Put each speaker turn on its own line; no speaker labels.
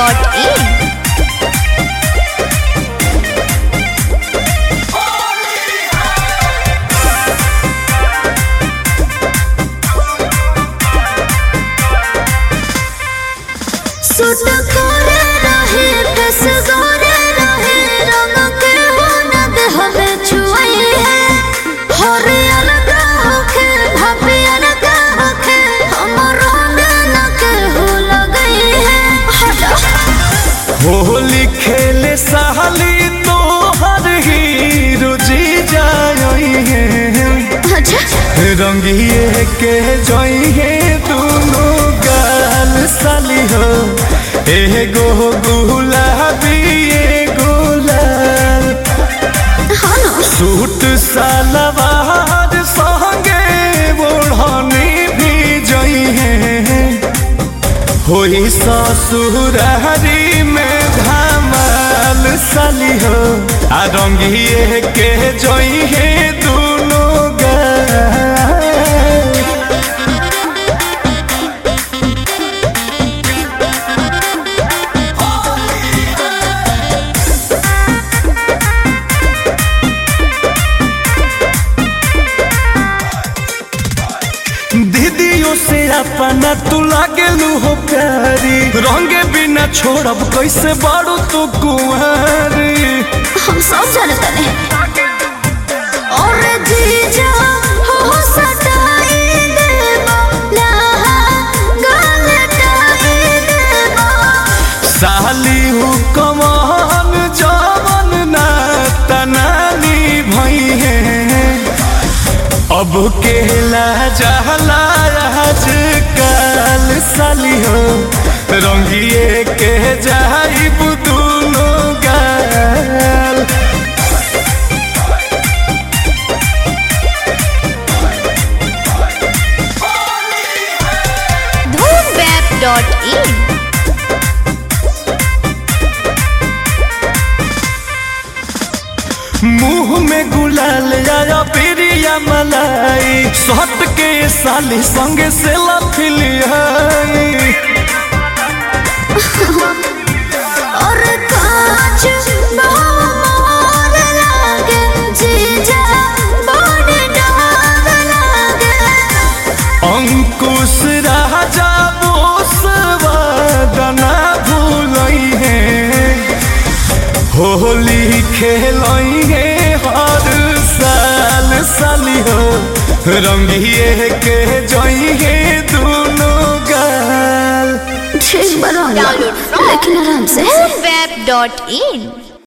moonweb.in
सुट करे रहे कस गोरे रहे रंग के होनद हमें छुआई है हरे अलगा होके भापे अलगा होके हमर रंग के हो लगई है हटा
होली खेले साली तो हर हीरो जी जाई है
अच्छा
रंगिए के जोई है दोनों गाल साली हो एगो गुलाबी एगो लाल
हाँ ना
सूट सलवार संगे ओढ़नी भी जई है होई ससुरारी में धमाल साली हो आ रंगिए के जोई है दोनों गाल दीदियों से अपना तू लागेलू हो प्यारी रंगे बिना छोड़ब कैसे बाड़ू तू कुंवारी
हम सब जानते हैं और जीजा हो सटाई देवा लहा गलटाई देवा
साली हु कमान जवन ना तनानी भई है अब केला जहला आज काल साली हो रंगिए के जाइब दोनों गाल
moonweb.in
मुंह में गुलाल आया प्रिया मलाई सट के साली संगे से लफिलियाई
और कांच मोर लागे जीजा बड़ डाग लागे
अंकुश राजा बोसवादना भूलई है होली खेलई है हर साल साली हो रंगिए के जई है दोनों गाल
ठीक बड़ा लेकिन आराम से
moonweb.in